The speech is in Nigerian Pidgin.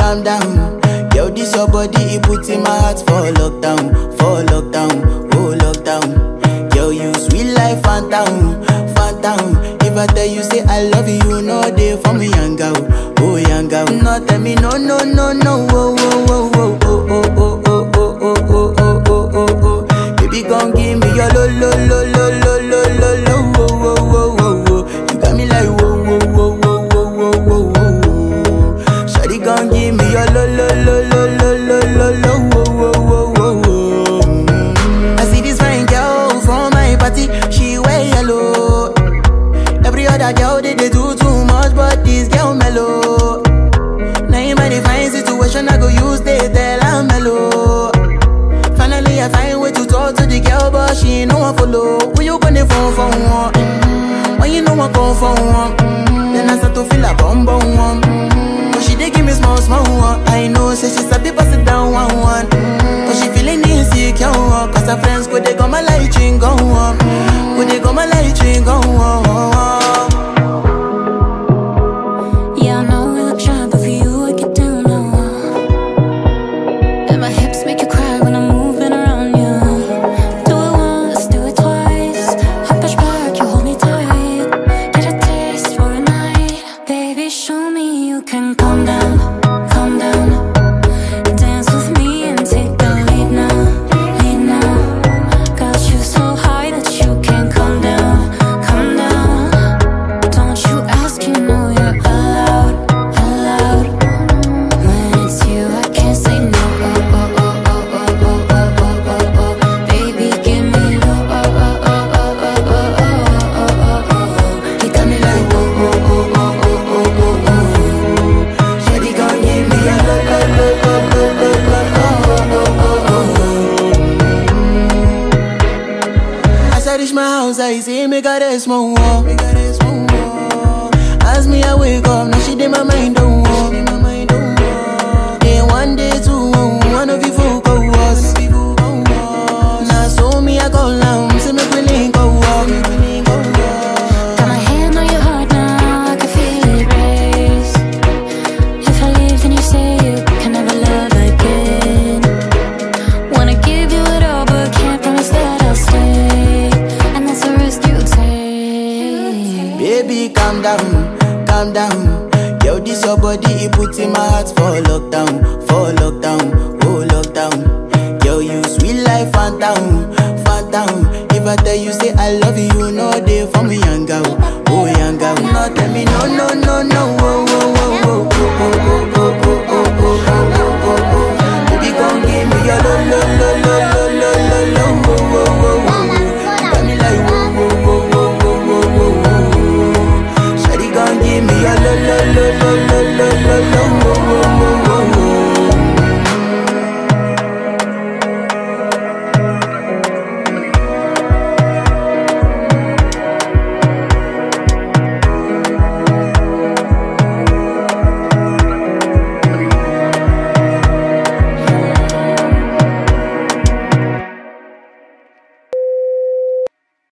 calm down. Yo, this your body, it put in my heart for lockdown, for lockdown, oh lockdown. Yo, you sweet life, phantom, phantom. If I tell you say I love you, you know they for me, young girl, oh young girl. No, tell me no, no, no, no, oh, oh, oh, oh, oh, oh, oh, oh, oh, oh, oh, oh, oh, oh, oh. Baby, gon' give me your lo, lo, lo, lo, lo, lo, lo, lo, oh, oh, oh, oh, oh. You got me like whoa, whoa, whoa, whoa, whoa, whoa, whoa, whoa. Shawty gon' give me your lo, lo, lo, lo, lo, lo, lo, lo, oh, oh, oh, oh, oh. Mm. I see this fine girl from my party, she wear yellow. Every other girl they, they do too much, but this girl mellow. Now in my divine situation, I go use they tell I'm mellow. Finally, I find way to talk to the girl, but she ain't no one follow. When you gonna phone for one? Mm-hmm. When you know I come for one? Mm-hmm. Then I start to feel a bum bum one. Mm-hmm. But she dey give me small small one. I know, say she sabi pass it down one one. Mm-hmm. But she feeling insecure, one. cause her friends go they go my light ring go on. Go they go my light ring go on. Yeah, I know we look shy, but for you I get down low. And my hips make you cry when I'm moving around you. Do it once, do it twice. Hop push back, you hold me tight. Get a taste for a night, baby. Show me you can calm down, calm down. Dance with me and take the lead now, lead now. Got you so high that you can't calm down, calm down. Don't you ask, you know you're allowed, allowed. When it's you, I can't say no. Oh oh oh oh oh oh oh oh oh oh. Baby, give me low. Oh oh oh oh oh oh oh oh oh. You got me like oh oh oh oh oh oh oh oh. Shawty gon' give me a lo lo lo lo lo lo lo oh oh oh oh. As I reach my house, I see me got a small wall. Me got a small wall. As me I wake up, now she did my mind don't walk. Day one, day two, one of you folk go was. Now so me I go down, see me willing go walk. Got my hand on your heart now, I can feel it race. If I leave, then you say you can never love again. Wanna give you it all, but can't promise that I'll stay. And that's a risk you take. Baby, calm down, calm down. Yo, this your body, it put in my heart for lockdown, for lockdown, oh lockdown. Yo, you sweet life, phantom, phantom. If I tell you say I love you, you know they for me, young girl, oh young girl. No, tell me no, no, no, no, oh, oh, oh, oh, oh, oh, oh, oh,